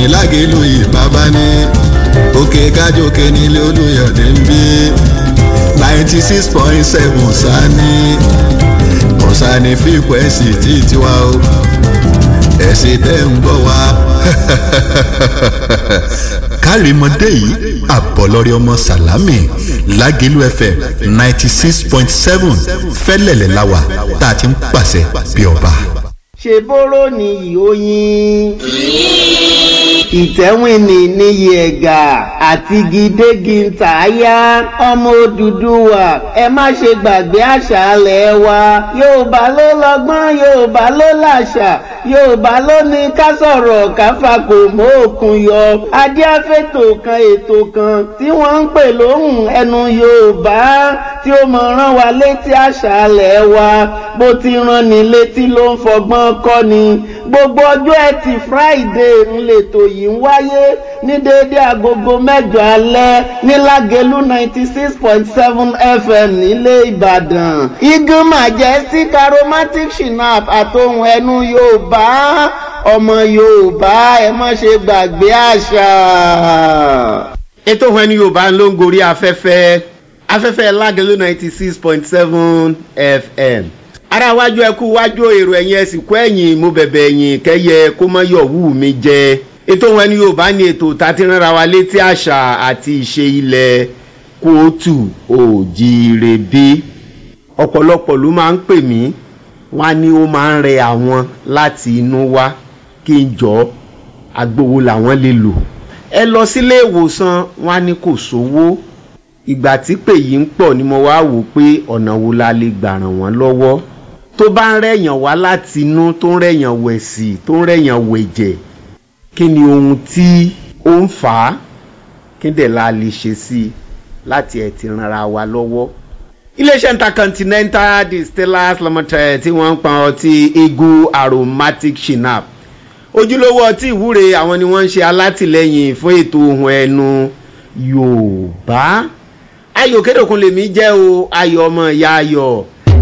lágẹ̀lú ìbábá ní òkè kájòkè nílé olùyọ̀dé ń bí ninety six point seven sani kọ̀sánì fíkwẹ́sì tí tiwa o ẹ̀sìn tẹ́ ń gbọ́ wa. kárìmọ́dé yìí àbọ̀lọ́rẹ́ ọmọ sàlámì lágẹ̀lú fm ninety six point seven fẹ́lẹ̀lẹ̀ láwà tá a ti ń pàṣẹ bí ọba. ṣe bóró ni ìhóyin ìtẹ́wìnì níyì ẹ̀gà àti gidégi ntàyà ọmọ Odùduwà ẹ má ṣe gbàgbé àṣà alẹ̀ wa Yorùbá ló lọ́gbọ́n Yorùbá ló làṣà Yorùbá ló ní ká sọ̀rọ̀ ká fakò mọ́ òkun yọ adíáfẹ́tò kan ètò kan tí wọ́n ń pè lóhùn ẹnu Yorùbá tí ó mọ̀ rán wa létí àṣà alẹ̀ wa bó ti rán ni létí ló ń fọgbọ́n kọ́ ni gbogbo ọjọ́ ẹtì Friday ń lètò yìí ń wáyé ní déédéé agogo mẹ́jọ alẹ́ ní Lágelú ninety six point seven FM nílé Ìbàdàn Eagle Majestic Aromatic Shinap àtohùn ẹnu Yorùbá ọmọ Yorùbá ẹ má ṣe gbàgbé àṣà. ètò ohun ẹni Yorùbá ló ń gorí afẹ́fẹ́ afẹ́fẹ́ Lágelú ninety six point seven FM ara wájú ẹkú wájú èrò ẹ̀yìn ẹ̀sìn kú ẹ̀yìn mo bẹ̀bẹ̀ ẹ̀yìn kẹ́yẹ kó má yọ̀ wù mí jẹ ètò wọn ni yorùbá ní ètò tàti ránra wa létí àṣà àti ìṣe ilẹ̀ kóòtù òjìire bí ọ̀pọ̀lọpọ̀ ló máa ń pè mí wọ́n á ní ó máa ń rẹ àwọn láti inú wá kí n jọ agbowó làwọn lè lò ẹ lọ sílé ìwòsàn wọ́n á ní kò sówó ìgbà tí pè yìí ń pọ̀ ni mo wá wò pé ọ̀nà wo la lè gbà ràn wọ́n lọ́wọ́ tó bá ń rẹ̀yàn wá láti inú tó ń rẹ̀yàn wẹ̀sì tó ń rẹ̀yàn wẹ̀jẹ̀ kí ni ohun tí ó ń fà á kí dẹ̀ la lè ṣe sí i láti ẹ̀ ti ranra wa lọ́wọ́. iléeṣẹ́ intercontinental distillers limited tí wọ́n ń pa ọtí eagle aromatic shinap ojúlówó ọtí ìwúre àwọn ni wọ́n ń ṣe alátìlẹ́yìn fún ètò ohun ẹnu yorùbá ayọ̀ kédòkun lèmi jẹ́ o ayọ̀ ọmọ ìyá ayọ̀.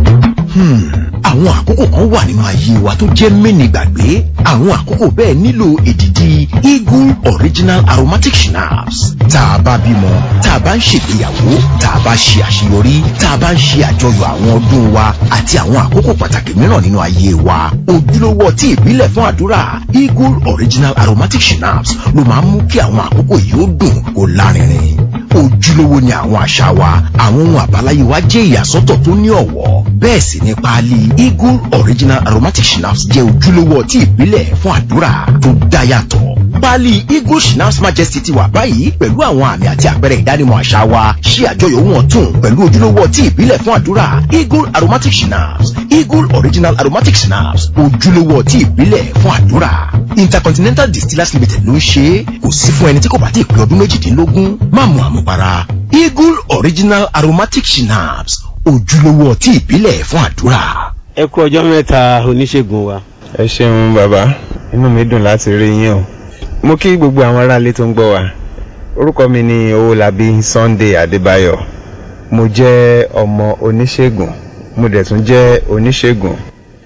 àwọn àkókò kan wà nínú ayé wa tó jẹ́ mẹ́ni gbàgbé àwọn àkókò bẹ́ẹ̀ nílò èdìdì eagle original aromatic schnapps tá a bá bímọ tá a bá ń ṣègbéyàwó tá a bá ṣe àṣeyọrí tá a bá ń ṣe àjọyọ̀ àwọn ọdún wa àti àwọn àkókò pàtàkì mìíràn nínú ayé wa ojúlówó ọtí ìbílẹ̀ fún àdúrà eagle original aromatic schnapps ló máa ń mú kí àwọn àkókò yìí ó dùn kó lárinrin ojúlówó ni àwọn àṣà wa àwọn ohun àbáláyé wa jẹ́ ìyàsọ́tọ̀ tó ní ọ̀wọ́ bẹ́ẹ̀ sì ni páálí eagle original aromatic schnapps jẹ́ ojúlówó ọtí ìbílẹ̀ fún àdúrà tó dá yàtọ̀ páálí eagle schnapps majesty ti wà báyìí pẹ̀lú àwọn àmì àti àpẹẹrẹ ìdánimọ̀ àṣà wa ṣí àjọyọ̀ ohun ọ̀tun pẹ̀lú ojúlówó ọtí ìbílẹ̀ fún àdúrà eagle aromatic schnapps eagle original aromatic schnapps ojúlówó ọtí ìbílẹ̀ fún àdúrà intercontinental distillers limited ló ń ṣe é kò sí fún ẹni tí kò bá ti pé ọdún méjìdínlógún má mu àmupara eagle original aromatic schnapps ojúlówó ọtí ìbílẹ̀ fún àdúrà. ẹ kú ọjọ́ mẹ́ta oníṣègùn wa. ẹ ṣeun bàbá inú mi dùn láti rí yín o mo kí gbogbo àwọn aráalé tó ń gbọ́ wa orúkọ mi ni owólabí sunday adébáyọ̀ mo jẹ́ ọmọ oníṣègùn mo dẹ̀ tún jẹ́ oníṣègùn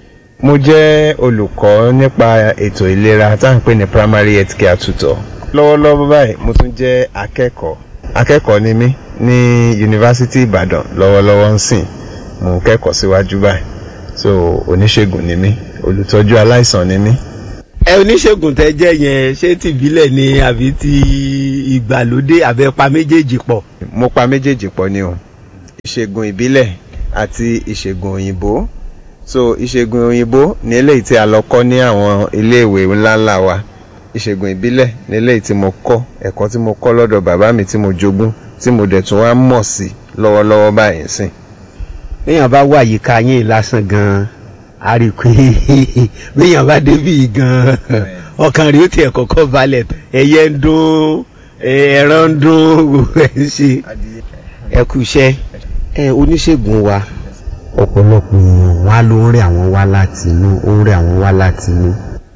mo jẹ́ olùkọ́ nípa ètò ìlera tá à ń pè ní primary health care tutor lọ́wọ́lọ́wọ́ báyìí mo tún jẹ́ akẹ́kọ̀ọ́ akẹ́kọ̀ọ́ ni mí ní yunifásitì ìbàdàn lọ́wọ́lọ́wọ́ ń sìn mo ń kẹ́kọ̀ọ́ síwájú báyìí so oníṣègùn ni mí olùtọ́jú aláìsàn ni mí. ẹ oníṣègùn tẹ jẹ́ yẹn ṣé tìbílẹ̀ ni àbí ti ìgbàlódé àbẹ pa méjèèjì pọ̀. mo pa méjèèjì pọ̀ ni o ìṣègùn ìbílẹ̀ àti ìṣègùn òyìnbó so ìṣègùn òyìnbó ní eléyìí tí a lọ kọ́ ní àwọn iléèwé ńláńlá wa ìṣègùn ìbílẹ̀ ní eléyìí tí mo kọ́ ẹ̀kọ́ tí mo kọ́ lọ́dọ̀ bàbá mi tí mo jogún tí mo dẹ̀ tún wá mọ̀ sí lọ́wọ́lọ́wọ́ báyìí sìn. béèyàn bá wà yíká yín lásán gan-an a rí i pé béèyàn bá débì gan-an ọkàn rí ó tiẹ̀ kọ́kọ́ balẹ̀ ẹyẹ ń dún ẹran ń dún gbogbo ẹ̀ ń ṣe ẹ kú iṣẹ́ ẹ oníṣègùn wa ọ̀pọ̀lọpọ̀ èèyàn wá ló ń rẹ̀ àwọn wá láti inú ó ń rẹ̀ àwọn wá láti inú.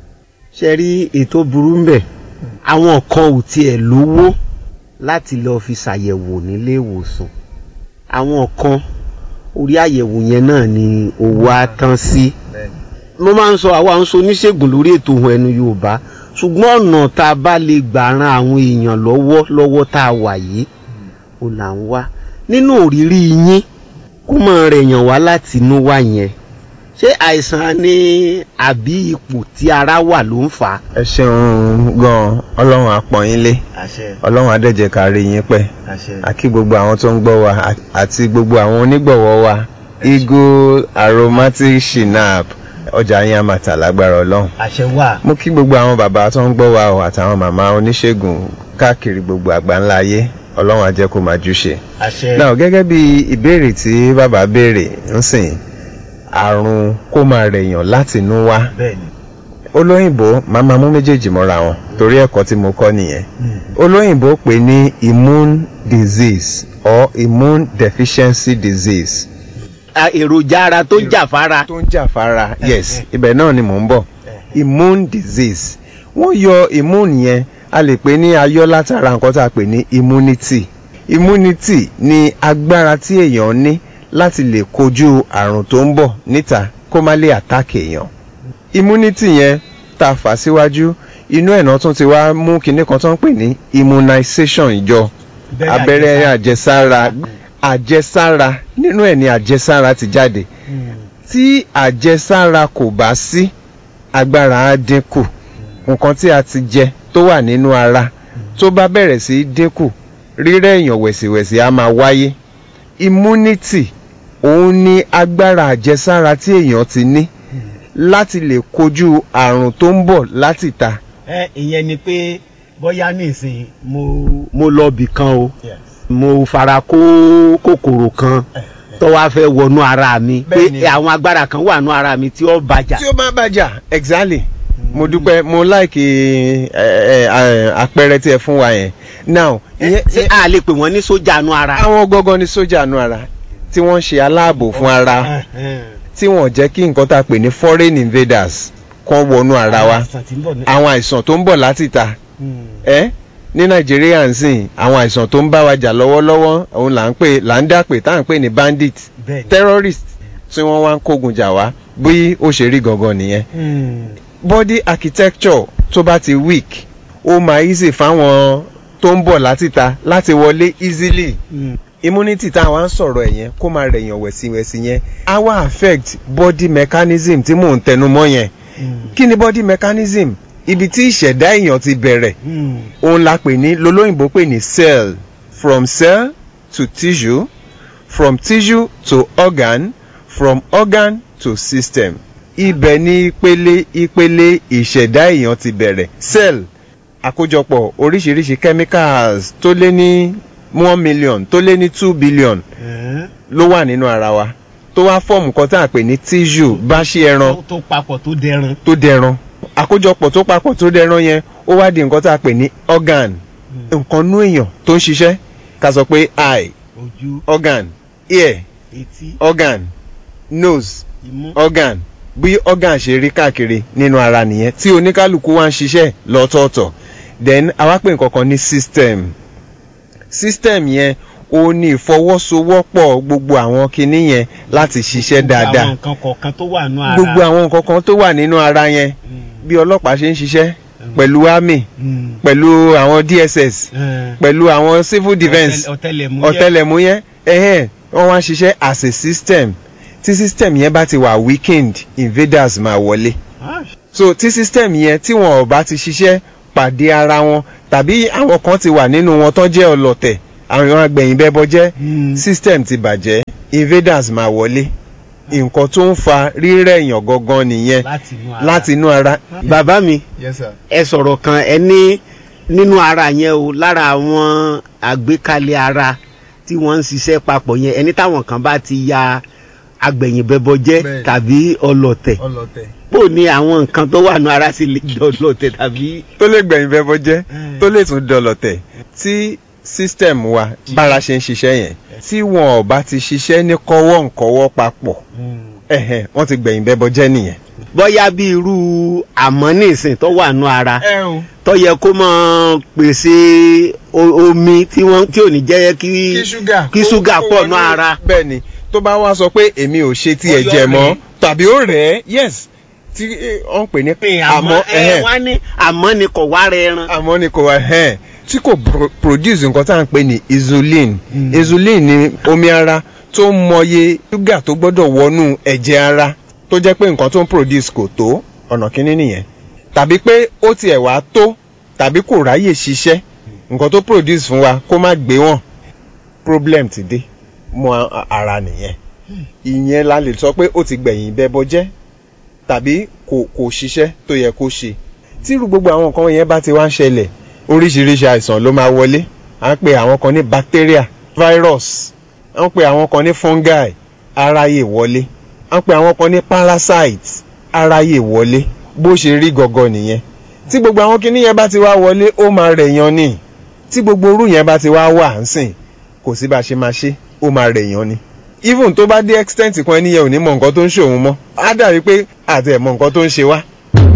ṣe rí ètò burú ń bẹ̀ àwọn kan ò tiẹ̀ lówó láti lọ́ọ́ fi ṣàyẹ̀wò nílé ìwòsàn àwọn kan orí àyẹ̀wò yẹn náà ni owó á tán sí. mo máa ń sọ àwa ń sọ oníṣègùn lórí ètò ohun ẹnu yorùbá ṣùgbọ́n ọ̀nà tá a bá lè gbà ran àwọn èèyàn lọ́wọ́ lọ́wọ́ tá a wà yìí ó là ń wá nínú òrírí yín kó mọ̀ rẹ̀ yàn wá láti inú wá yẹn ṣé àìsàn ni àbí ipò tí ara wà ló ń fà á. ẹ ṣeun gan ọlọ́run àpọ̀n yín lé ọlọ́run adẹ́jẹ́ ká rí yín pẹ́ àkí gbogbo àwọn tó ń gbọ́ wa àti gbogbo àwọn onígbọ̀wọ́ wa eagle aromatic shinap ọjà yín àmàtà lágbára ọlọ́run àṣẹ wà. mo kí gbogbo àwọn bàbá tó ń gbọ́ wa o àtàwọn màmá oníṣègùn káàkiri gbogbo àgbáńlá ayé ọlọ́run á jẹ́ kó máa júṣe. àṣẹ. náà gẹ́gẹ́ bí ìbéèrè tí bàbá béèrè ń sìn àrùn kó máa rẹ̀yàn láti inú wá bẹ́ẹ̀ni. olóyìnbó máa máa mú méjèèjì mọ́ra wọn torí ẹ̀kọ́ tí mo kọ́ nìyẹn olóyìnbó pè ní immune disease or immune deficiency disease A- èròjà ara tó jà fara. tó ń jà fara yes ibẹ̀ náà ni mò ń bọ̀ immune disease wọ́n yọ immune yẹn a lè pè ní ayọ́ látara nǹkan tá a pè ní immunity immunity ni agbára tí èèyàn ní láti lè kojú àrùn tó ń bọ̀ níta kó má lè àtàkì èèyàn immunity yẹn tá a fà síwájú inú ẹ̀ náà tún ti wá mú kinní kan tó ń pè ní immunization ìjọ abẹ́rẹ́ àjẹsára àjẹsára nínú ẹ̀ ni àjẹsára ti jáde tí àjẹsára kò bá sí agbára á dínkù nǹkan tí a ti jẹ tó wà nínú ara tó bá bẹ̀rẹ̀ sí í dínkù rírẹ̀ èèyàn wẹ̀sìwẹ̀sì á máa wáyé immunity òun ni agbára àjẹsára tí èèyàn ti ní láti lè kojú àrùn tó ń bọ̀ láti ta ẹ ìyẹn ni pé bóyá nísìnyí mo. mo lọ bì kan o mo fara kó kòkòrò kan tó wá fẹ́ wọnú ara mi pé Bẹ́ẹ̀ni. àwọn agbára kan wà nú ara mi tí ó bàjá. tí ó bá bàjá exactly mo dúpẹ́ mo láìkì àpẹẹrẹ tí ẹ fún wa yẹn now ìyẹn- ṣé a lè pè wọ́n ní sójà nú ara. àwọn gọ́gọ́ ní sójà nu ara tí wọ́n ń ṣe aláàbò fún ara tí wọ́n jẹ́ kí nǹkan tá a pè ní foreign invaders kan wọnú ara wa àwọn àìsàn tó ń bọ̀ láti ta ẹ́ ní nàìjíríà ń sìn àwọn àìsàn tó ń bá wa jà lọ́wọ́lọ́wọ́ òun là ń pè là ń dà pé tá à ń pè ní bandit terrorist tí wọ́n wá ń kógun jà wá bí ó ṣe rí gangan nìyẹn body architecture tó bá ti weak ó máa easy fáwọn tó ń bọ̀ láti ta láti wọlé easily immunity tá a wá ń sọ̀rọ̀ ẹ̀ yẹn kó máa rẹ̀yàn wẹ̀sìwẹ̀sì yẹn á wá affect body mechanism tí mò ń tẹnu mọ́ yẹn kí ni body mechanism ibi tí ìṣẹ̀dá èèyàn ti bẹ̀rẹ̀ òun la pè ní lolóyìnbó pè ní cell from cell to tissue from tissue to organ from organ to system ibẹ̀ ni ìpele ìpele ìṣẹ̀dá èèyàn ti bẹ̀rẹ̀ cell àkójọpọ̀ oríṣiríṣi chemicals tó lé ní one million tó lé ní two billion ló wà nínú ara wa tó wá fọ́ọ̀mù kan tá à pè ní tissue bá ṣe ẹran tó papọ̀ tó dẹran. tó dẹran àkójọpọ̀ tó papọ̀ tó dẹran yẹn ó wá di nǹkan tá a pè ní organ nǹkan nú èèyàn tó ń ṣiṣẹ́ ká sọ pé eye ojú organ ear etí organ nose imú. organ bí organ ṣe rí káàkiri nínú ara nìyẹn tí oníkálukú wá ń ṣiṣẹ́ lọ́tọ̀ọ̀tọ̀ then àwa pè nǹkan kan ní system system yẹn ó ní ìfọwọ́sowọ́pọ̀ gbogbo àwọn kinní yẹn láti ṣiṣẹ́ dáadáa àwọn nǹkan kọ̀ọ̀kan tó wà nú ara. gbogbo àwọn nǹkan kan tó wà nínú ara yẹn bí ọlọ́pàá ṣe ń ṣiṣẹ́ pẹ̀lú army Mm. pẹ̀lú àwọn dss Eh, pẹ̀lú àwọn civil defence ọ̀tẹlẹ̀múyẹ́. ọ̀tẹlẹ̀múyẹ́ ẹ̀hẹ́n wọ́n wá ń ṣiṣẹ́ as a system tí system yẹn bá ti wà weakened invaders máa wọlé Ah, so tí system yẹn tí wọn ò bá ti ṣiṣẹ́ pàdé ara wọn tàbí àwọn kan ti wà nínú wọn tó jẹ́ ọlọ́tẹ̀ àwọn agbẹ̀yìn bẹ́bọ jẹ́ Mm. system ti bàjẹ́ invaders máa wọlé nǹkan tó ń fa rírẹ̀ èèyàn gangan nìyẹn láti inú ara. láti inú ara. bàbá mi yes sir. ẹ sọ̀rọ̀ kan ẹ ní nínú ara yẹn o lára àwọn àgbékalẹ̀ ara tí wọ́n ń ṣiṣẹ́ papọ̀ yẹn ẹni táwọn kan bá ti ya agbẹ̀yìnbẹ̀bọ jẹ́ Bẹ́ẹ̀ni. tàbí ọlọ̀tẹ̀ ọlọ́tẹ̀. bó ní àwọn nǹkan tó wà nù ara sì lè jọ ọlọ̀tẹ̀ tàbí. tó lè gbẹ̀yìn bẹ́bọ jẹ́ Mm. tó lè tún dọlọ̀tẹ̀ tí system wa bára ṣe ń ṣiṣẹ́ yẹn tí wọn ò bá ti ṣiṣẹ́ ní kọ́wọ́ nkọ́wọ́ papọ̀ ẹ̀hẹ̀ wọ́n ti gbẹ̀yìn bẹ́bọ jẹ́ nìyẹn. bóyá bí irú àmọ́ nísìn tó wà nù ara ẹ o tó yẹ kó máa pèsè o- omi tí wọ́n tí ò ní jẹ́ kí kí ṣúgà pọ̀ nù ara. bẹ́ẹ̀ ni tó bá wá sọ pé èmi ò ṣe tí ẹ Ó yọ jẹ mọ́ rẹ̀. tàbí ó rẹ̀ ẹ́ yes tí wọ́n pè ní àmọ́ ẹ wá ní àmọ́ ni kò wá rẹ ẹran. àmọ́ ni kò wá ẹ̀hẹ́n tí kò pro- produce nǹkan tá à ń pè ní insulin insulin ni omi ara tó ń mọye ṣúgà tó gbọ́dọ̀ wọnú ẹ̀jẹ̀ ara tó jẹ́ pé nǹkan tó ń produce kò tó ọ̀nà kínní nìyẹn tàbí pé ó tiẹ̀ wá tó tàbí kò ráyè ṣiṣẹ́ nǹkan tó produce fún wa kó má gbé wọn problem ti dé mọ́ a- ara nìyẹn ìyẹn la lè sọ pé ó ti gbẹ̀yìn bẹ́bọ jẹ́ tàbí kò kò ṣiṣẹ́ tó yẹ kó ṣe tírú gbogbo àwọn nǹkan yẹn bá ti wá ń ṣẹlẹ̀ oríṣiríṣi àìsàn ló máa wọlé à ń pe àwọn kan ní bacteria virus à ń pe àwọn kan ní fungi aráyè wọlé à ń pe àwọn kan ní parasite aráyè wọlé bó ṣe rí gọgọ nìyẹn tí gbogbo àwọn kinní yẹn bá ti wá wọlé ó máa rẹ̀yàn ni tí gbogbo orú yẹn bá ti wá wà ń sìn kò sí bá a ṣe máa ṣe ó máa rẹ̀yàn ni even tó bá dé extent kan ẹni yẹn ò ní mọ nǹkan tó ń ṣòun mọ́ á dàbí pé àti ẹ̀ mọ nǹkan tó ń ṣe wá.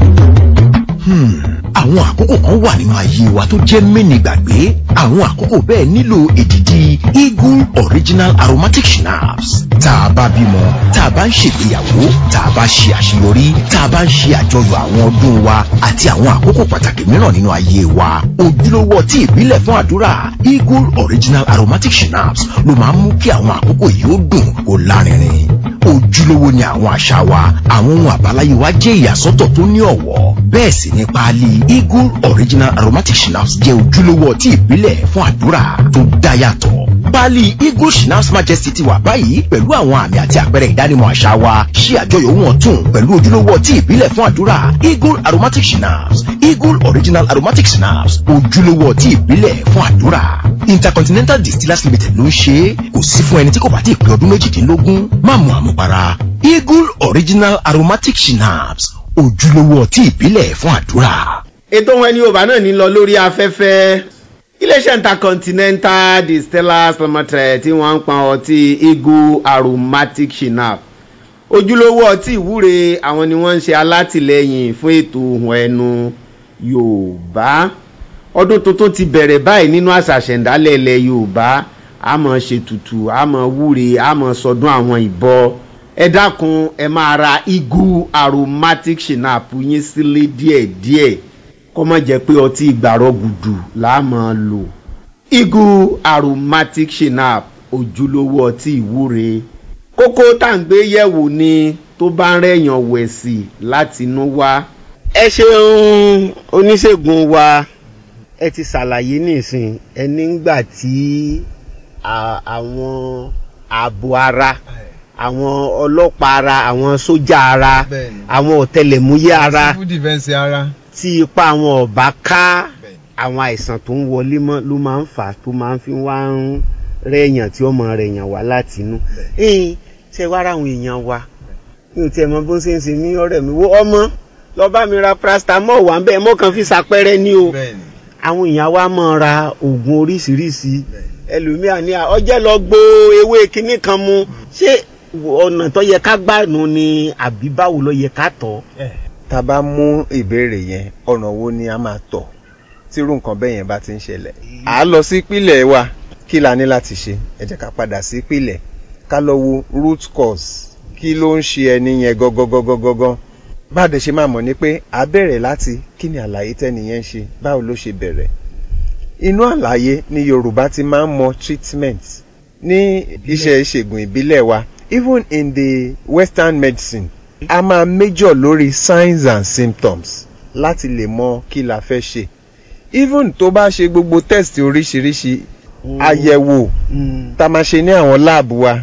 Hmm, àwọn àkókò kan wà nínú ayé wa tó jẹ́ mẹ́ni gbàgbé àwọn àkókò bẹ́ẹ̀ nílò èdìdì eagle original aromatic schnapps tá a bá bímọ tá a bá ń ṣègbéyàwó tá a bá ṣe àṣeyọrí tá a bá ń ṣe àjọyọ̀ àwọn ọdún wa àti àwọn àkókò pàtàkì mìíràn nínú ayé wa ojúlówó ọtí ìbílẹ̀ fún àdúrà eagle original aromatic schnapps ló máa ń mú kí àwọn àkókò yìí ó dùn kó lárinrin ojúlówó ni àwọn àṣà wa àwọn ohun àbáláyé wa jẹ́ ìyàsọ́tọ̀ tó ní ọ̀wọ́ bẹ́ẹ̀ sì ni páálí eagle original aromatic schnapps jẹ́ ojúlówó ọtí ìbílẹ̀ fún àdúrà tó dá yàtọ̀ páálí eagle schnapps majesty ti wà báyìí pẹ̀lú àwọn àmì àti àpẹẹrẹ ìdánimọ̀ àṣà wa ṣí àjọyọ̀ ohun ọ̀tun pẹ̀lú ojúlówó ọtí ìbílẹ̀ fún àdúrà eagle aromatic schnapps eagle original aromatic schnapps ojúlówó ọtí ìbílẹ̀ fún àdúrà intercontinental distillers limited ló ń ṣe é kò sí fún ẹni tí kò bá ti pé ọdún méjìdínlógún má mu àmupara eagle original aromatic schnapps ojúlówó ọtí ìbílẹ̀ fún àdúrà. ètò wọn ẹni yorùbá náà ní lọ lórí afẹ́fẹ́ iléeṣẹ́ intercontinental distillers limited tí wọ́n ń pọn ọtí eagle aromatic shinap ojúlówó ọtí ìwúre àwọn ni wọ́n ń ṣe alátìlẹyìn fún ètò ohun ẹnu yorùbá ọdún tuntun ti bẹ̀rẹ̀ báyìí nínú àṣà ṣẹ̀ǹdálẹ̀ ilẹ̀ yorùbá a mọ̀ ṣètùtù a mọ̀ wúre a mọ̀ sọdún àwọn ìbọ ẹ dákun ẹ máa ra eagle aromatic shinap yín sílé díẹ̀díẹ̀ kó má jẹ́ pé ọtí ìgbàrọ̀ gùdù là á máa lò eagle aromatic shinap ojúlówó ọtí ìwúre kókó tá à ń gbé yẹ̀wò ni tó bá ń rẹ̀yàn wẹ̀sì láti inú wá. ẹ ṣeun oníṣègùn wa ẹ ti ṣàlàyé nísìn ẹni ńgbà tí à- àwọn ààbò ara àwọn ọlọ́pàá ara àwọn sójà ara Bẹ́ẹ̀ni. àwọn ọ̀tẹlẹ̀múyẹ́ ara civil defence ara. tí ipa àwọn ọba ká àwọn àìsàn tó ń wọlé mọ́ ló máa ń fà á tó máa ń fi wá ń rẹ̀yàn tí ọmọ rẹ̀yàn wá láti inú. ẹ̀yin ṣe wá ra àwọn èèyàn wa mi ò tiẹ̀ mọ bó ṣe ń ṣe mí ọ̀rẹ́ mi wo ọmọ lọ bá mi ra paracetamol wà ń bẹ́ẹ̀ mọ́ kàn fi ṣàpẹrẹ ní o bẹ́ẹ̀ni. àwọn èèyàn wa máa ra oògùn oríṣiríṣi ẹlòmíà ní à ọjẹ́ lọ gbó ewé kinní kan mu ṣé ọ̀nà tó yẹ ká gbà nù ni àbí báwo ló yẹ ká tọ̀ tá a bá mú ìbéèrè yẹn ọ̀nà wo ni a máa tọ̀ tírú nǹkan bẹ́ẹ̀ yẹn bá ti ń ṣẹlẹ̀. à á lọ sí ìpìlẹ̀ wa kí la ní láti ṣe ẹ jẹ́ ká padà sí ìpìlẹ̀ ká lọ wo root cause kí ló ń ṣe ẹni yẹn gangan bá a dẹ̀ ṣe máa mọ̀ ni pé à á bẹ̀rẹ̀ láti kí ni àlàyé tẹ́ni yẹn ń ṣe báwo ló ṣe bẹ̀rẹ̀ inú àlàyé ni yorùbá ti máa ń mọ treatment ní iṣẹ́ ìṣègùn ìbílẹ̀ wa even in the western medicine a máa major lórí signs and symptoms láti lè mọ kí la fẹ́ ṣe even tó bá ṣe gbogbo test oríṣiríṣi àyẹ̀wò tá a máa ṣe ní àwọn láàbù wa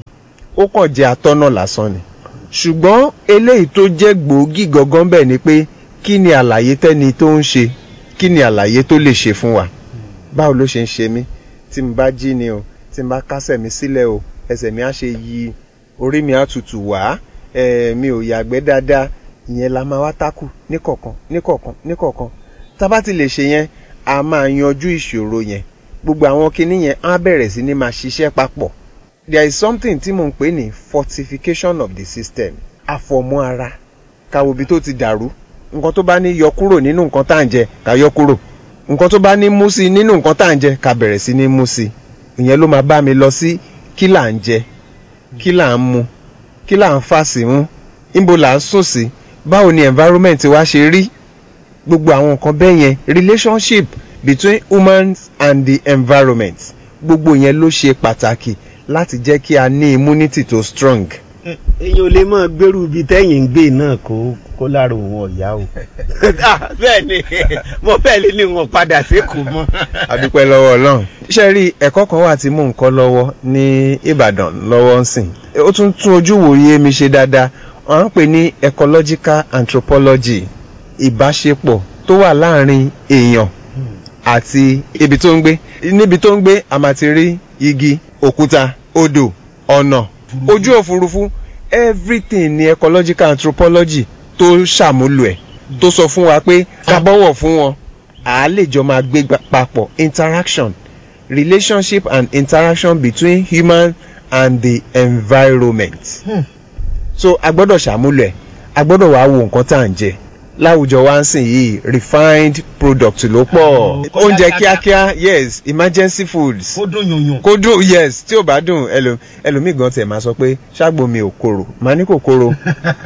ó kàn jẹ́ atọ́nà lásán ni ṣùgbọ́n eléyìí tó jẹ́ gbòógì gangan bẹ́ẹ̀ ni pé kí ni àlàyé tẹ́ni tó ń ṣe kí ni àlàyé tó lè ṣe fún wa báwo ló ṣe ń ṣe mí tí mo bá jí ni o tí mo bá kásẹ̀ mi sílẹ̀ o ẹsẹ̀ mi á ṣe yí orí mi á tutù wá ẹ̀ mi ò yàgbẹ́ dáadáa ìyẹn la máa wá tákù níkọ̀ọ̀kan níkọ̀ọ̀kan níkọ̀ọ̀kan tá a bá ti lè ṣe yẹn a máa yanjú ìṣòro yẹn gbogbo àwọn kinní yẹn á bẹ̀rẹ̀ sí ní máa ṣiṣẹ́ papọ̀ there is something tí mò ń pè ní fortification of the system àfọ̀mọ́ ara káwo ibi tó ti dàrú nǹkan tó bá ní yọ kúrò nínú nǹkan tá à ń jẹ ká yọ kúrò nǹkan tó bá ní mú sí nínú nǹkan tá à ń jẹ ká bẹ̀rẹ̀ sí ní mú sí ìyẹn ló máa bá mi lọ sí kí là ń jẹ kí là ń mu kí là ń fà sí mú níbo là ń sùn sí báwo ni environment wa ṣe rí gbogbo àwọn nǹkan bẹ́ẹ̀ yẹn relationship between humans and the environment gbogbo yẹn ló ṣe pàtàkì láti jẹ́ kí a ní immunity tó strong. èyàn ò lè mọ gbèrú ibi tẹ́yìn ń gbé náà kó kó lára òun ọ̀yá o. bẹ́ẹ̀ ni mo fẹ́ lé ní wọn padà sékòó mọ́. adúpẹ́ lọ́wọ́ ọlọ́run. iṣẹ́ rí ẹ̀kọ́ kan wà tí mò ń kọ́ lọ́wọ́ ní ìbàdàn lọ́wọ́ ń sìn. ó tún tún ojú wòye mi ṣe dáadáa wọ́n ń pè ní ecological anthropology ìbáṣepọ̀ tó wà láàrin èèyàn àti ibi tó ń gbé níbi tó ń gbé a máa ti rí igi òkúta odò ọ̀nà ojú òfurufú everything ni ecological anthropology tó ṣàmúlò ẹ̀ tó sọ fún wa pé ká bọ́wọ̀ fún wọn à á lè jọ máa gbé gba- papọ̀ interaction relationship and interaction between human and the environment. so a gbọ́dọ̀ ṣàmúlò ẹ̀ a gbọ́dọ̀ wá wo nǹkan tá à ń jẹ láwùjọ wa ń sìn yìí refined product ló pọ̀ kó oúnjẹ dáadáa. kíákíá yes emergency foods kó dún yùnyùn. kó dùn yes tí ò bá dùn ẹlò- ẹlòmíì gan tẹ̀ máa sọ pé ṣàgbó mi ò korò màá ní kò korò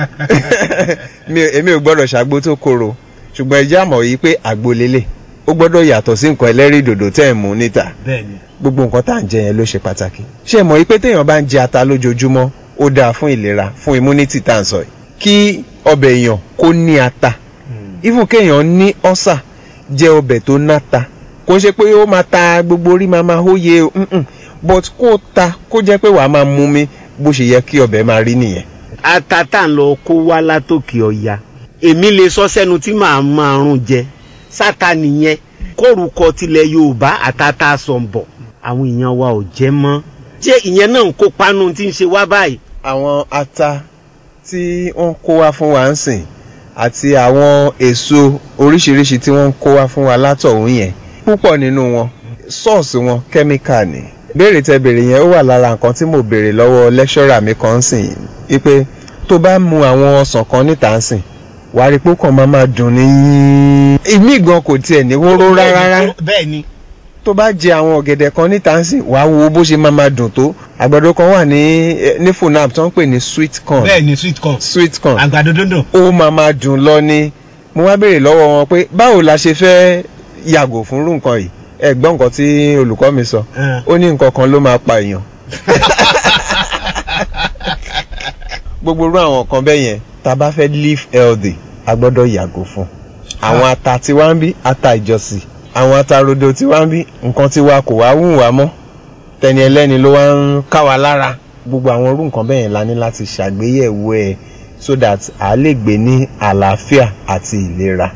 Mi ò- èmi ò gbọ́dọ̀ ṣàgbó tó korò ṣùgbọ́n ẹjẹ́ àmọ̀ yìí pé àgbo lélẹ̀ ó gbọ́dọ̀ yàtọ̀ sí nǹkan ẹlẹ́rìí dòdò tẹ́ ẹ̀ mú níta bẹ́ẹ̀ni. gbogbo nǹkan tá à ń jẹ yẹn ló ṣe pàtàkì ṣé ẹ mọ̀ yìí pé téèyàn bá ń jẹ ata lójoojúmọ́ ó dáa fún ìlera fún immunity tá à ń sọ yìí kí ọbẹ̀ èèyàn kó ní ata even kéèyàn ní ọ́sà jẹ ọbẹ̀ tó náta kò ń ṣe pé ó máa ta gbogbo orí máa máa hóye o mm-mm. but kó ta kó jẹ́ pé wàá máa mú mi bó ṣe yẹ kí ọbẹ̀ máa rí nìyẹn. ata tá à ń lọ kó wá látòkè ọ̀ya èmi lè sọ sẹ́nu tí màá máa rún jẹ sáta nìyẹn kórúkọ tilẹ̀ yorùbá àtàtà sọ̀nbọ̀ àwọn èèyàn wa ò jẹ́ mọ́ ṣé ìyẹn náà ń kó panu tí ń ṣe wá báyìí. àwọn ata tí wọ́n kó wá fún wa ń sìn àti àwọn èso oríṣiríṣi tí wọ́n ń kó wá fún wa látọ̀hún yẹn púpọ̀ nínú wọn sọ́ọ̀sì wọn kẹ́míkà ni. béèrè tẹ béèrè yẹn ó wà lára nǹkan tí mo béèrè lọ́wọ́ lẹ́kṣọ́rà mi kan ń sìn wípé tó bá mu àwọn ọsàn kan níta ń sìn wàá rí pé ó kàn máa máa dùn ní. ìmí gan kò tiẹ̀ ní wóró rárá bẹ́ẹ̀ ni. tó bá jẹ àwọn ọ̀gẹ̀dẹ̀ kan níta ń sìn wàá wo bó ṣe máa máa dùn tó àgbàdo kan wà ní eh, ní funab tó ń pè ní sweet corn bẹ́ẹ̀ ni sweet corn sweet corn àgbàdo dúndùn. ó máa máa dùn lọ ni mo wá béèrè lọ́wọ́ wọn pé báwo la ṣe fẹ́ yàgò fún irú nǹkan yìí ẹ gbọ́ nǹkan tí olùkọ́ mi sọ ó ní nǹkan kan ló máa pa èèyàn gbogbo irú àwọn nǹkan bẹ́ẹ̀ yẹn tá a bá fẹ́ live healthy a gbọ́dọ̀ yàgò fún àwọn ata tí wá ń bí ata ìjọsìn àwọn ata rodo tí wá ń bí nǹkan tí wa kò wá wù wá mọ́ tẹni ẹlẹ́ni ló wá ń ká wa lára gbogbo àwọn irú nǹkan bẹ́ẹ̀ yẹn la ní láti ṣàgbéyẹ̀wò ẹ̀ so that a lè gbé ní àlàáfíà àti ìlera.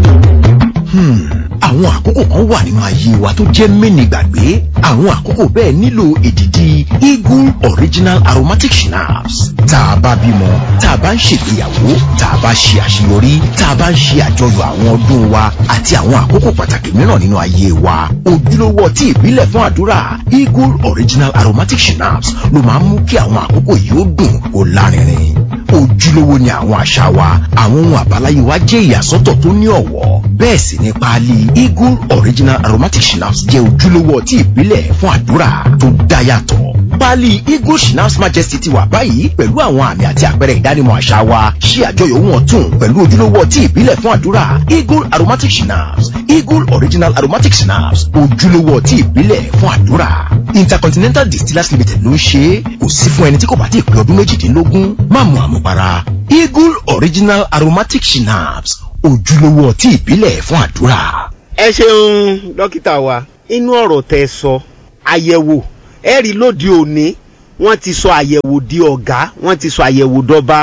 Hmm, àwọn àkókò kan wà nínú ayé wa tó jẹ́ mẹ́ni gbàgbé àwọn àkókò bẹ́ẹ̀ nílò èdìdì eagle original aromatic schnapps tá a bá bímọ tá a bá ń ṣègbéyàwó tá a bá ṣe àṣeyọrí tá a bá ń ṣe àjọyọ̀ àwọn ọdún wa àti àwọn àkókò pàtàkì mìíràn nínú ayé wa ojúlówó ọtí ìbílẹ̀ fún àdúrà eagle original aromatic schnapps ló máa ń mú kí àwọn àkókò yìí ó dùn kó lárinrin ojúlówó ni àwọn àṣà wa àwọn ohun àbáláyé wa jẹ́ ìyàsọ́tọ̀ tó ní ọ̀wọ́ bẹ́ẹ̀ sì ni páálí eagle original aromatic schnapps jẹ́ ojúlówó ọtí ìbílẹ̀ fún àdúrà tó dá yàtọ̀ páálí eagle schnapps majesty ti wà báyìí pẹ̀lú àwọn àmì àti àpẹẹrẹ ìdánimọ̀ àṣà wa ṣí àjọyọ̀ wọn tún pẹ̀lú ojúlówó ọtí ìbílẹ̀ fún àdúrà eagle aromatic schnapps eagle original aromatic schnapps ojúlówó ọtí ìbílẹ̀ fún àdúrà intercontinental distillers limited ló ń ṣe é kò sí fún ẹni tí kò bá ti pé ọdún méjìdínlógún má mu àmupara eagle original aromatic schnapps ojúlówó ọtí ìbílẹ̀ fún àdúrà. ẹ ṣeun dókítà wa inú ọ̀rọ̀ tẹ sọ àyẹ̀wò ẹ rí lóde òní wọ́n ti sọ àyẹ̀wò di ọ̀gá wọ́n ti sọ àyẹ̀wò dọ́ba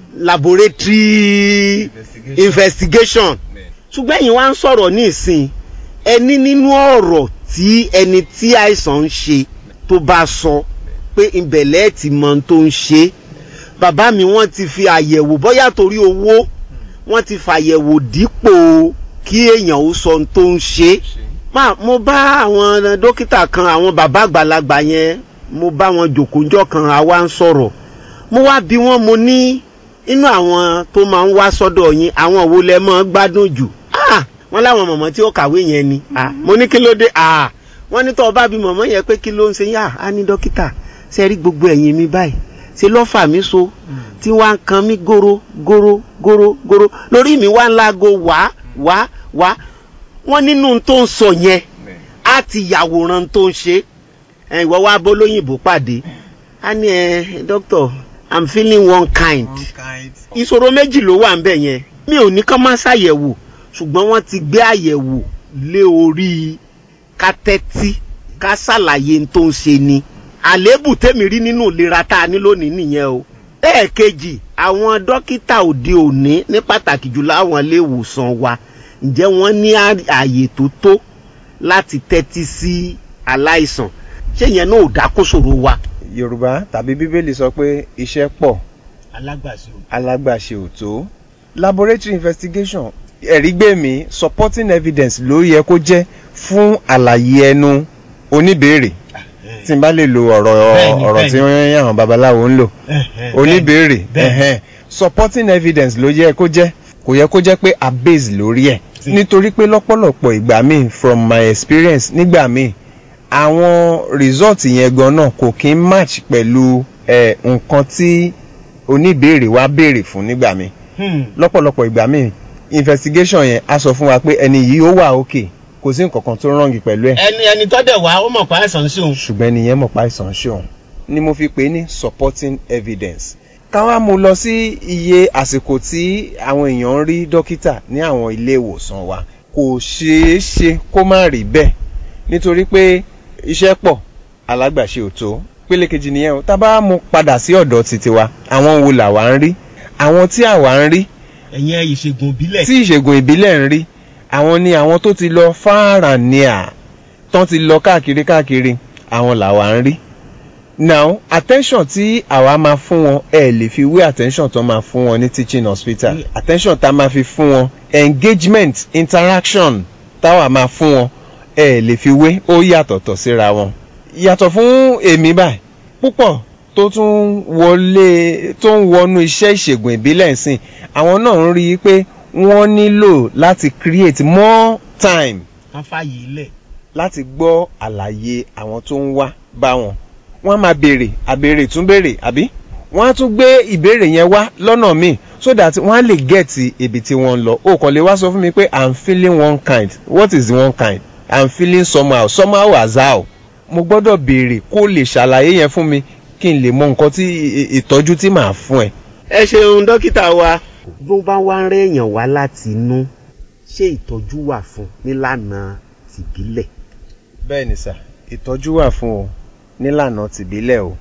laboratory investigation ṣùgbọ́n ẹ̀yin wá ń sọ̀rọ̀ ní ìsìn ẹni nínú ọ̀rọ̀ tí ẹni tí àìsàn ń ṣe tó bá sọ pé ìbẹ̀lẹ̀ ti mọ ohun tó ń ṣe bàbá mi wọ́n ti fi àyẹ̀wò bóyá torí owó wọ́n ti fàyẹ̀wò dípò kí èèyàn ó sọ ohun tó ń ṣe máa mo bá àwọn dókítà kan àwọn bàbá àgbàlagbà yẹn mo bá wọn jòkójọ́ kan àwa ń sọ̀rọ̀ mo wá bí wọ́n mo ní inú àwọn tó máa ń wá sọ́dọ̀ yín àwọn wo lẹ mọ́ gbádùn jù ah wọ́n láwọn mọ̀mọ́ tí ó kàwé yẹn ni ah mo ní kí ló dé ah wọ́n ní tó o bá bí mọ̀mọ́ yẹn pé kí ló ń ṣe yá á ní dókítà ṣe rí gbogbo ẹ̀yìn mi báyìí ṣe lọ́ fà mí so tí wàá ń kan mí goro goro goro goro lórí mi wá ń láago wá wá wá wọ́n nínú tó ń sọ yẹn á ti yàwòrán tó ń ṣe ẹ ìwọ wá bólóyìnbó pàdé á ní ẹ doctor i'm feeling one kind ìṣòro méjì ló wà ń bẹ̀ yẹn mi ò ní kán má ṣàyẹ̀wò ṣùgbọ́n wọ́n ti gbé àyẹ̀wò lé orí ká tẹ́tí ká ṣàlàyé n tó ń ṣe ni àléébù tèmi rí nínú ìlera tá a ní lónìí nìyẹn o lẹ́ẹ̀kejì àwọn dókítà òde òní ní pàtàkì jùlọ àwọn ilé ìwòsàn wa ǹjẹ́ wọ́n ní ààyè tó tó láti tẹ́tí sí aláìsàn ṣé yẹn náà ò dákóṣòro wa. yorùbá tàbí bíbélì sọ pé iṣẹ́ pọ̀ alágbàṣe o. alágbàṣe ò tó laboratory investigation ẹ̀rí gbé mi supporting evidence ló yẹ kó jẹ́ fún àlàyé ẹnu oníbèrè tí n bá lè lo ọ̀rọ̀ Bẹ́ẹ̀ni, ọ̀rọ̀ tí wọ́n yàn àwọn babaláwo ń lò oníbèrè ẹ̀hẹ́n. supporting evidence ló yẹ kó jẹ́ kò yẹ kó jẹ́ pé a base lórí ẹ̀ nítorí pé lọ́pọ̀lọpọ̀ ìgbà míì from my experience nígbà míì àwọn result yẹn gan náà kò kí ń match pẹ̀lú eh, nǹkan tí oníbèrè wa béèrè fún nígbà míì lọ́pọ̀lọpọ̀ ìgbà míì investigation yẹn á sọ fún wa pé ẹni yìí ó wà okay kò sí nǹkan kan tó rọ̀ǹgì pẹ̀lú ẹ̀ ẹni ẹni tó dẹ̀ wá ó mọ̀ pa àìsàn sí òun. ṣùgbọ́n ẹni yẹn mọ̀ pa àìsàn ṣe òun ni mo fi pè é ní supporting evidence káwá mu lọ sí iye àsìkò tí àwọn èèyàn ń rí dókítà ní àwọn ilé ìwòsàn wa kò ṣeé ṣe kó má rí bẹ́ẹ̀ nítorí pé iṣẹ́ pọ̀ alágbàṣe ò tó pélé kejì nìyẹn o tá a bá mú padà sí ọ̀dọ̀ títí wa àwọn wo làwa ń rí àwọn tí àwa ń rí ẹ̀yẹn ìṣègùn ìbílẹ̀. tí ìṣègùn ìbílẹ̀ ń rí àwọn ni àwọn tó ti lọ fáàrà ní à tán ti lọ káàkiri káàkiri àwọn làwa ń rí now attention tí àwa máa fún wọn ẹ lè fi wé attention tó máa fún wọn ní teaching hospital attention tá a máa fi fún wọn engagement interaction táwa máa fún wọn ẹ lè fi wé ó yàtọ̀tọ̀ síra wọn yàtọ̀ fún èmi báyìí púpọ̀ tó tún wọlé tó ń wọnú iṣẹ́ ìṣègùn ìbílẹ̀ ìsìn àwọn náà ń rí i pé wọ́n nílò láti create more time wọ́n fààyè ilẹ̀. láti gbọ́ àlàyé àwọn tó ń wá bá wọn wọ́n á máa béèrè àbèrè tún béèrè àbí wọ́n á tún gbé ìbéèrè yẹn wá lọ́nà míì so that wọ́n á lè gẹ̀ẹ́tì ibi tí wọ́n ń lọ o kàn lè wá sọ fún mi pé i'm feeling one kind what is the one kind i'm feeling somehow somehow as how mo gbọ́dọ̀ béèrè kó lè ṣàlàyé yẹn fún mi kí n lè mọ nǹkan tí ìtọ́jú tí màá fún ẹ. ẹ ṣeun dókítà wa. bó bá wá ń rẹ́ èèyàn wá láti inú ṣé ìtọ́jú wà fún nílànà tìbílẹ̀. bẹ́ẹ̀ ni sà ìtọ́jú wà fún o nílànà tìbílẹ̀ o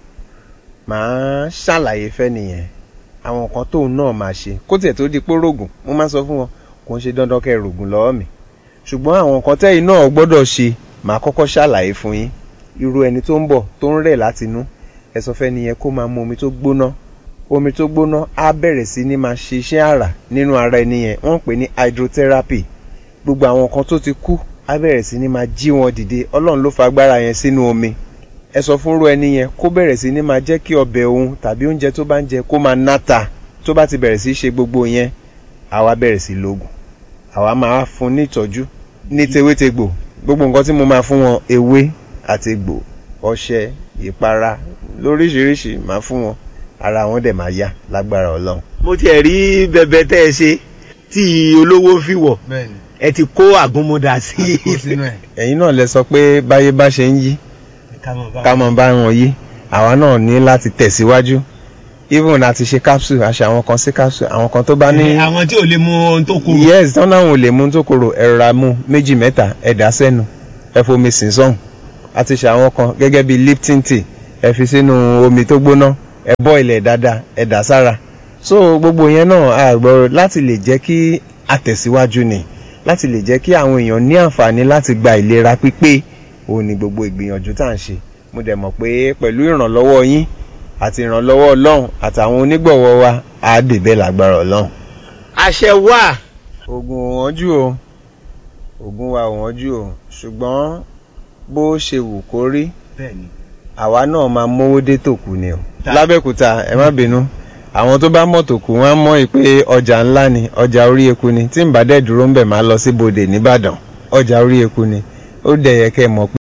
màá ṣàlàyé fẹ́ nìyẹn àwọn nǹkan tóun náà máa ṣe kó tiẹ̀ tó di pé rògùn mo máa sọ fún wọn kò ń ṣe dandan kẹ́ ẹ rògùn lọ́wọ́ mi ṣùgbọ́n àwọn nǹkan tẹ́yìn náà gbọ́dọ̀ ṣe màá kọ́kọ́ ṣàlàyé fún yín irú ẹni tó ń bọ̀ tó ń rẹ̀ látinú ẹ sọ fẹ́ nìyẹn kó máa mu omi tó gbóná omi tó gbóná á bẹ̀rẹ̀ sí ní máa ṣe iṣẹ́ àrà nínú ara ẹni yẹn wọ́n ń pè ní hydrotherapy gbogbo àwọn nǹkan tó ti kú á bẹ̀rẹ̀ sí ní máa jí wọn dìde ọlọ́run ló fa agbára yẹn sínú omi ẹ sọ fún irú ẹni yẹn kó bẹ̀rẹ̀ sí ní máa jẹ́ kí ọbẹ̀ òun tàbí oúnjẹ tó bá ń jẹ kó máa náta tó bá ti bẹ̀rẹ̀ sí ṣe gbogbo yẹn àwa bẹ̀rẹ̀ sí lóògùn àwa máa fún ní ìtọ́jú ní tewétegbò gbogbo nǹkan tí mo máa fún wọn ewé àti egbò ọṣẹ ìpara lóríṣiríṣi máa fún wọn ara wọn dẹ̀ máa yá lágbára ọlọ́run. mo tiẹ̀ rí bẹbẹ tẹ́ ẹ ṣe tí olówó fi wọ̀ ẹ ti kó àgúnmọ́dà sí i. ẹ̀yin náà lẹ sọ pé báyé bá ṣe ń yí ká mọ̀ bá wọn yí àwa náà ní láti tẹ̀síwájú even àti ṣe capsule àṣà àwọn kan sí capsule àwọn kan tó bá ní. àwọn tí ò lè mu ohun tó korò. yes tán náà ò lè mu ohun tó korò ẹ̀rọ ra mu méjì mẹ́ta ẹ dà sẹ́nu ẹ fomi sìn sọ́hùn àti ṣe àwọn kan gẹ́gẹ́ bíi lipton tea ẹ fi sínú omi tó gbóná ẹ bọ́ ilẹ̀ dáadáa ẹ dà sára so gbogbo yẹn náà àgbọ̀ láti lè jẹ́ kí àtẹ̀síwájú ni láti lè jẹ́ kí àwọn èèyàn ní àǹfààní láti gba ìlera pípé òun ni gbogbo ìgbìyànjú tá à ń ṣe mo dẹ̀ mọ̀ pé pẹ̀lú ìrànlọ́wọ́ yín àti ìrànlọ́wọ́ ọlọ́run àtàwọn onígbọ̀wọ́ wa á débẹ̀ lágbára ọlọ́run. àṣẹ wà. oògùn ò wọ́n jù o oògùn wa ò wọ́n jù o ṣùgbọ́n bó ṣe wù kó rí àwa náà máa mówó dé tòkù ni o. lábẹ́kúta ẹ má bínú àwọn tó bá mọ̀ tòkù wọ́n á mọ̀ pé ọjà ńlá ni ọjà orí eku ni tí n bá dẹ̀ dúró ń bẹ̀ máa lọ sí bodè nìbàdàn ọjà orí eku ni ó dẹ̀ yẹ kẹ́ ẹ mọ̀ pé.